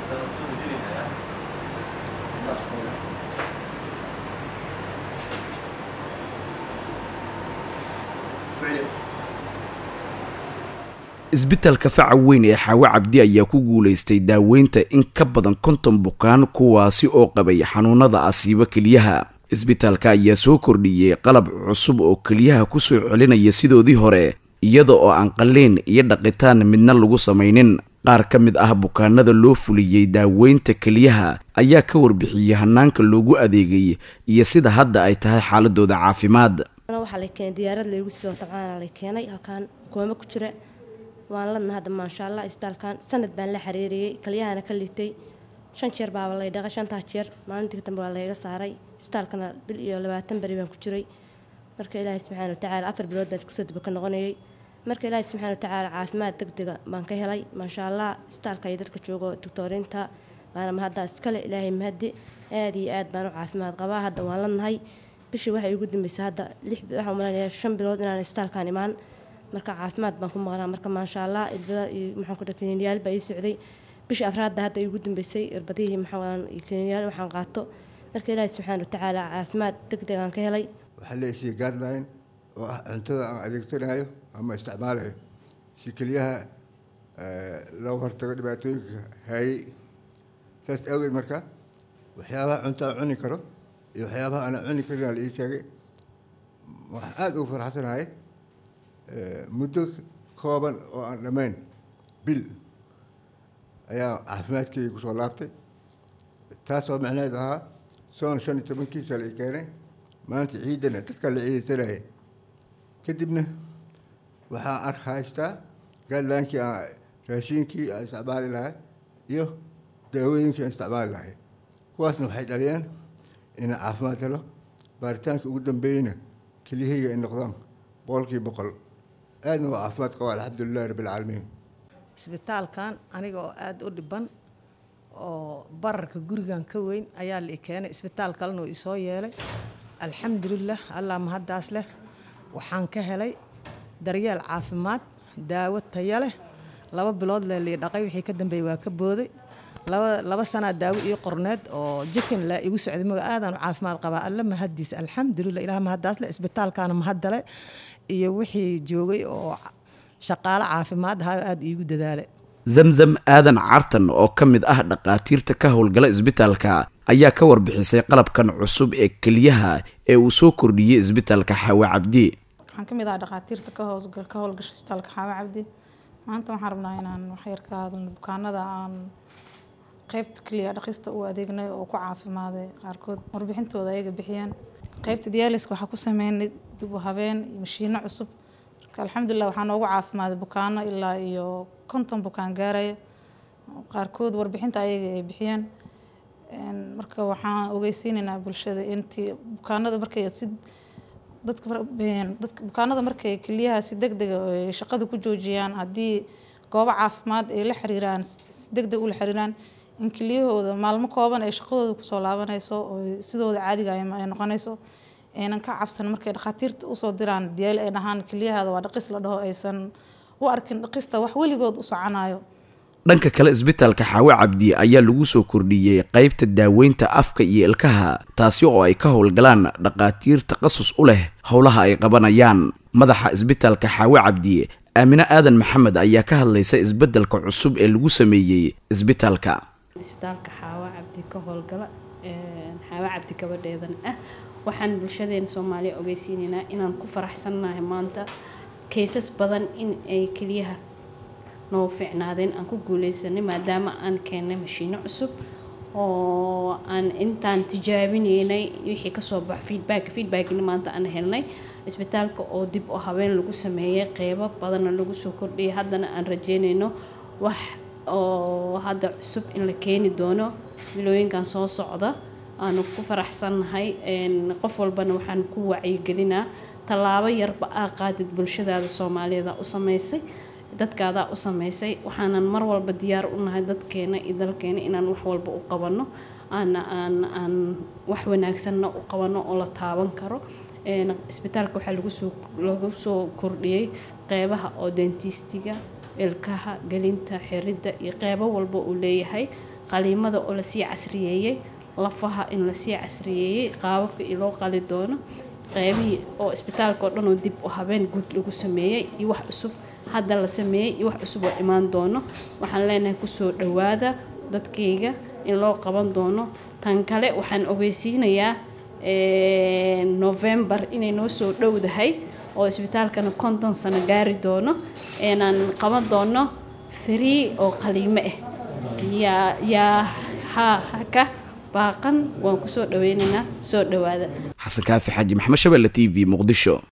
isbitaalka faca weyn ee xaawo cabdi ayaa ku guulaystay daaweynta in ka badan konton bukaan kuwaasi oo qabay xanuunada asiibo keliyaha isbitaalka ayaa soo kordhiyey qalab cusub oo keliyaha kusoo celinaya sidoodii hore iyada oo aan qalliin iyo dhaqitaan midna lagu samaynin qaar ka mid ah bukaanada loo fuliyey daaweynta keliyaha ayaa ka warbixiyey hanaanka loogu adeegay iyo sida hadda ay tahay xaaladooda caafimaad waxaa la keenay diyaarad laygu soo tabcaana la keenay halkaan kooma ku jira waan ladna hadda maasha allah isbitaalkan sanad baan la xiriiriyey kalyahana ka litay shan jeer baaba lay dhaqay shantaa jeer maalintii dambe waa layga saaray isbitaalkana bil iyo labaatan beri baan ku jiray marka ilaahay subxaana watacaala afar bilood baa iska soo duba ka noqonayay marka ilaahay subxaana watacaala caafimaad degdega baan ka helay maasha allah isbitaalka iyo dadka joogo doctooriinta baana mahaddaa iskale ilaahay mahadi aad iyo aad baan u caafimaad qabaa hadda waan ladnahay bishii waxay igu dambeysay hadda lix waxaan umaleynaya shan bilood inaan isbitaalkan imaan marka caafimaad baan ku maqnaa marka maasha allah irbada iyo maxaan ku dhahay kaniiniyaal baa ii socday bishii afraadda hadda igu dambeysay irbadihii maxaan iyo kaniiniyaal waxaan qaato marka ilaahay subxaana watacaala caafimaad degdeg aan ka helay waxaa la isiiyey guideline oo ah cuntada aan adeegsanayo ama isticmaalayo si keliyaha looga hortago dhibaatooyinka haayey saas awgeed marka waxyaabaha cunto aan cuni karo iyo waxyaabaha aanan cuni karin la ii sheegay waxaan aada ugu farxsanahay muddo kooban oo aan dhammayn bil ayaa caafimaadkeyga kusoo laabtay taasoo macnaheed ahaa soon shan iyo tobankiisa la i keenay maanta ciidana dadka la ciidaysanayay kadibna waxaan ar haystaa gaadlaankii aan raashiinkii aan isticmaali lahay iyo daawooyinkii aan isticmaali lahay kuwaasna waxay dhaliyeen inaan caafimaad helo baaritaanka ugu dambeeyeyna keliyahayga ay noqdaan boqolkii boqol aadna waa caafimaad qaba alxamdulilahi rabbilcaalamiin isbitaalkan aniga oo aada u dhiban oo bararka gurigan ka weyn ayaa la i keenay isbitaal kalena uu isoo yeelay alxamdulilah allah mahaddaas leh waxaan ka helay daryeel caafimaad daawo taya leh laba bilood lee lii dhaqay wixii ka dambeeyey waa ka booday laba laba sanaa daawo ii qorneed oo jikin laa igu socday maga aadaan u caafimaad qabaa alla mahaddiis alxamdulilah ilaah mahaddaas leh isbitaalkaana mahaddale iyo wixii joogay oo shaqaalo caafimaad ahaa aada iigu dadaalay zamzam aadan cartan oo ka mid ah dhaqaatiirta ka howlgala isbitaalka ayaa ka warbixisay qalabkan cusub ee keliyaha ee uu soo kordhiyey isbitaalka xaawe cabdi waxaan ka mid ahaa dhaqaatiirta ka howlgasha isbitaalka xaawe cabdi maanta waxaan rabnaa inaan waxyar ka hadalno bukaanada aan qeybta keliya dhaqista u adeegnay oo ku caafimaaday qaarkood warbixintooda ayaga bixiyeen qeybta diyaaliska waxaa ku sameynay dib u habeen iyo mashiino cusub marka alxamdulilah waxaa noogu caafimaaday bukaano ilaa iyo konton bukaan gaaraya qaarkood warbixinta ayaga ay bixiyeen marka waxaan ogeysiinaynaa bulshada intii bukaanada markay si dadka dadka bukaanada markay keliyaha si degdega ay shaqada ku joojiyaan haddii goobo caafimaad ay la xiriiraan si degdeg ula xiriiraan in keliyahooda maalmo kooban ay shaqadooda kusoo laabanayso oo sidooda caadiga ay noqonayso aynan ka cabsan markay dhakhaatiirta usoo diraan diyaali ay dhahaan keliyahaada waa dhaqis la dhaho aysan u arkin dhaqista wax weligood u soconayo dhanka kale isbitaalka xaawe cabdi ayaa lagu soo kordhiyey qaybta daaweynta afka iyo ilkaha taasi oo ay ka howlgalaan dhaqaatiir takhasus u leh howlaha ay qabanayaan madaxa isbitaalka xaawe cabdi aamine aadan maxamed ayaa ka hadlaysa isbeddelka cusub ee lagu sameeyey isbitaalka isbitaalka xaawa cabdi ka howlgala xaawa cabdi gabadheedan ah waxaan bulshadeena soomaaliya ogeysiinaynaa inaan ku faraxsannahay maanta kaysas badan in ay keliyaha noo ficnaadeen aan ku guuleysanay maadaama aan keennay mashiino cusub oo aan intaan tijaabinaynay wixii kasoo bax feedback feedbackina maanta aan helnay isbitaalka oo dib u habeen lagu sameeyay qeybo badanna lagu soo kordhiyay haddana aan rajeynayno wax oo hadda cusub in la keeni doono bilooyinkan soo socda aanu ku faraxsannahay qof walbana waxaan ku wacyigelinaa tallaabo yarba aa qaadid bulshadaada soomaaliyeed u samaysay dadkaadaa u samaysay waxaanan mar walba diyaar u nahay dadkeena iyo dalkeena inaan wax walba u qabanno aan aan aan wax wanaagsanna u qabanno oo la taaban karo isbitaalka waxaa lagu soo lagu soo kordhiyey qeybaha oo dentistiga ilkaha gelinta xiridda iyo qeybo walba uu leeyahay qaliimada oo lasii casriyeeyey lafaha in lasii casriyeeyey qaababka loo qali doono qeybihii oo isbitaalka oo dhan oo dib u habeen guud lagu sameeyey iyo wax cusub hadda la sameeyey iyo wax cusub oo imaan doono waxaan leenahay kusoo dhowaada dadkayga in loo qaban doono tan kale waxaan ogeysiinayaa november inay noo soo dhowdahay oo isbitaalkana konton sano gaari doono inaan qaban doono free oo qaliimo ah yaa yaa ha haka baaqan waan kusoo dhaweynaynaa soo dhowaada xasan kaafi xaaji maxamed shabelle t v muqdisho